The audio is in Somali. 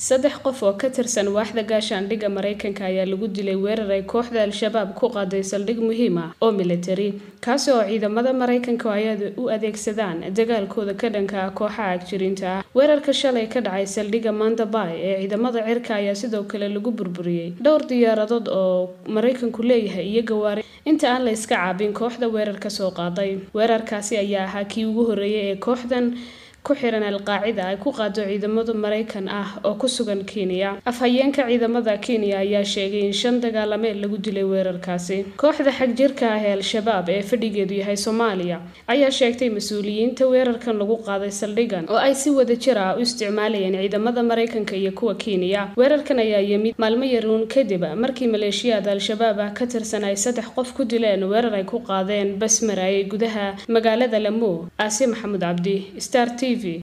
saddex qof oo ka tirsan waaxda gaashaandhigga maraykanka ayaa lagu dilay weerar ay kooxda al-shabaab ku qaaday saldhig muhiim ah oo militari kaasi oo ciidamada maraykanka ay u adeegsadaan dagaalkooda ka dhanka ah kooxaha agjirinta ah weerarka shalay ka dhacay saldhigga mandabay ee ciidamada cirka ayaa sidoo kale lagu burburiyey dhowr diyaaradood oo maraykanku leeyahay iyo gawaari inta aan la iska caabin kooxda weerarka soo qaaday weerarkaasi ayaa ahaa kii ugu horreeyay ee kooxdan ku xiran al-qaacida ay ku qaado ciidamada maraykan ah oo ku sugan kenya afhayeenka ciidamada kenya ayaa sheegay in shan dagaalame lagu dilay weerarkaasi kooxda xagjirka ah ee al-shabaab ee fadhigeedu yahay soomaaliya ayaa sheegtay mas-uuliyiinta weerarkan lagu qaaday saldhigan oo ay si wada jir ah u isticmaalayeen ciidamada maraykanka iyo kuwa kenya weerarkan ayaa yimid maalmo yaruun kadib markii maleeshiyaada al-shabaab ah ka tirsan ay saddex qof ku dileen weerar ay ku qaadeen basmaraayay gudaha magaalada lamu aasi maxamuud cabdi star t